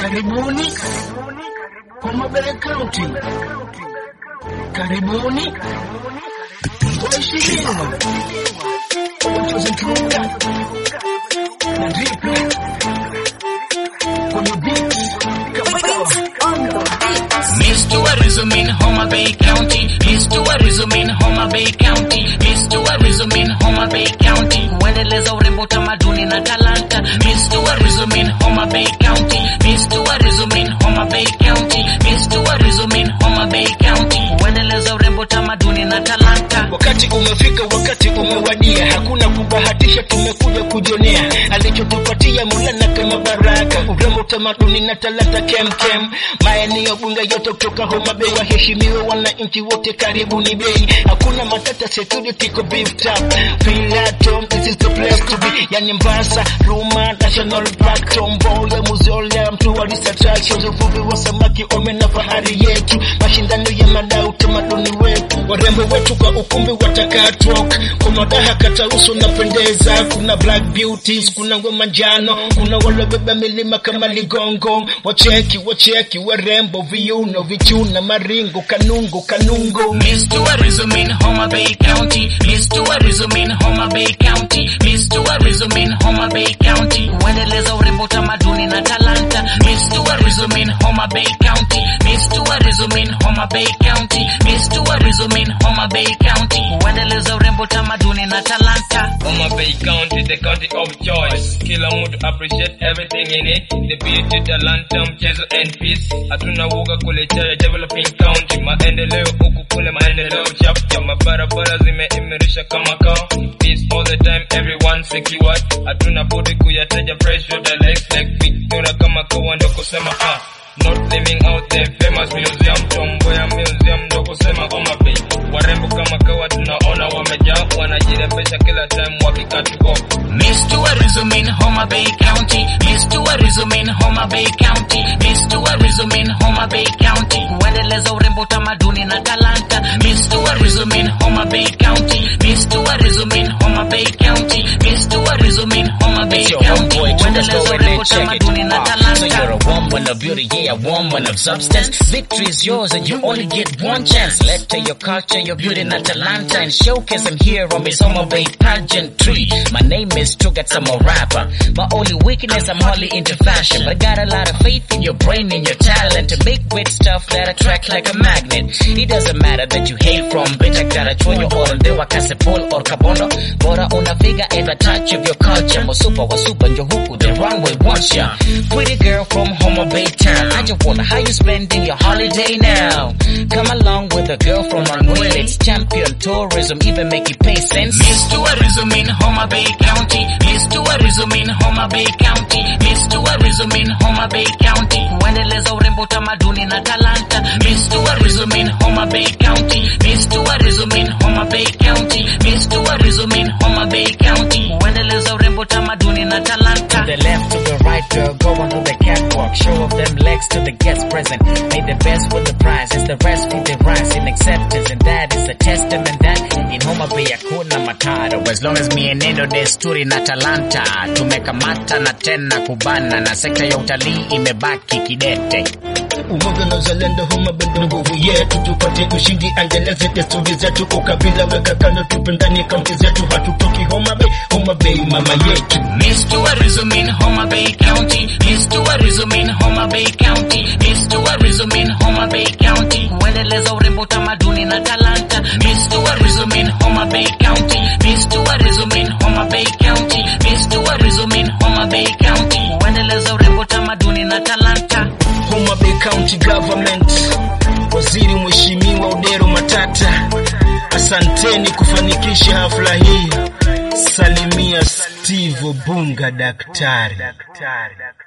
Karibuni Homa Bay County, karibuni waheshimiwa, wachozitunga na dripu kwenye beat kama kawa. Miss Tourism in Homa Bay County. Miss Tourism in Homa Bay County. Miss Tourism in Homa Bay County. Kuendeleza urembo, utamaduni na talanta. Miss Tourism in Homa Bay County. Miss Tourism in Homa Bay County. Miss Tourism in Homa Bay County. Kuendeleza urembo, utamaduni na talanta. Wakati umefika, wakati umewadia, hakuna kubahatisha, tumekuja kujionea alichotupatia Maulana kama baraka, urembo, utamaduni na talanta kemkem. Maeneo bunge yote kutoka Homa Bay waheshimiwe, wananchi wote karibuni bei, hakuna matata, security ko beefed up. Pilato, this is the place to be, yani Mombasa, Ruma National Park, Tomboya, Museum, tourist attractions, uvuvi wa samaki, omena, fahari yetu, mashindano ya madau, utamaduni wetu, warembo wetu kwa ukumbi watakaa talk, kwa madaha kata uso napendeza, kuna black beauties, kuna ngoma njano, kuna walobeba milima kama ligongo, wacheki wacheki, warembo, viuno, vichuna, maringo, kanungo, kanungo. Miss Tourism in Homa Bay County. Miss Tourism in Homa Bay County. Miss Tourism in Homa Bay County. Kuendeleza urembo, utamaduni na talanta. Miss Tourism in Homa Bay County. Miss Tourism in Homa Bay County. Miss Tourism in Homa Bay County. Kuendeleza urembo, utamaduni na talanta. Homa Bay County, the county of choice. Kila mtu appreciate everything in it. The beauty, talanta, mchezo and peace. Hatuna woga kuletea developing county. Maendeleo huku kule maendeleo chapcha. Mabarabara zimeimarisha kama kao. Peace all the time, everyone secured. Hatuna budi kuyataja fresh water lakes like Victoria kama kawa ndo kusema ah. Not living out the famous museum, Tomboya museum ndo kusema Homa Bay. Warembo kama kawa tunaona wamejaa, wanajirembesha kila time wakikatuko. Miss Tourism in Homa Bay County. Miss Tourism in Homa Bay County. Miss Tourism in Homa Bay County. Kuendeleza urembo, utamaduni na talanta. Miss Tourism in Homa Bay County. Miss Tourism in Homa Bay County. Miss Tourism in Homa Bay It's your County. homeboy, Thomas Kuendeleza go in urembo, there, check it. utamaduni na Uh, so you're talanta. a woman of beauty, yeah, a woman of substance. Victory is yours and you only get one chance. Let to your culture, your beauty, and talanta and showcase them here on Miss Homa Bay pageantry. My name is Tugat, I'm a rapper. My only weakness, I'm hardly into fashion, but I got a lot of faith in your brain and your talent to make great stuff that attract like a magnet. It doesn't matter that you hail from Betagara, Chonyo, or Ndewa, Kasepol, or Kabondo. Bora unafiga and a touch of your culture. Masupa, wasupa, njohuku, the runway wants ya. Pretty girl from Homa Bay town. I just wonder how you spending your holiday now. Come along with a girl from Runway. It's champion tourism, even make it pay sense. Miss Tourism in Homa Bay County. Miss Tourism in Homa Bay County. Miss Tourism in Homa Bay County. Kuendeleza urembo, utamaduni na talanta. Miss Tourism in Homa Bay County. Miss Tourism in Homa Bay County. Miss Tourism in Homa Bay County. Kuendeleza urembo, utamaduni na talanta. To the left, to the right, girl, going through the catwalk. Show off them legs to the guests present. Made the best with the prize, it's the rest with the rise in acceptance, and that is a testament that in Homa Bay hakuna mataro. As long as mienendo, desturi na talanta tumekamata na tena kubana, na sekta ya utalii imebaki kidete. umoja na uzalendo huma bado nguvu yetu tupate ushindi endeleze desturi zetu ukabila weka kando tupendani kaunti zetu hatutoki homa bay homa bay mama yetu Miss Tourism in Homa Bay County. Miss Tourism in Homa Bay County. Miss Tourism in Homa Bay County. Kuendeleza urembo, utamaduni na talanta. Miss Tourism in Homa Bay County. Miss Tourism in Homa Bay County. Miss Tourism in Homa Bay County. Kuendeleza urembo, utamaduni na talanta. homa bay county government waziri mheshimiwa udero matata asanteni kufanikisha hafla hii salimia steve bunga daktari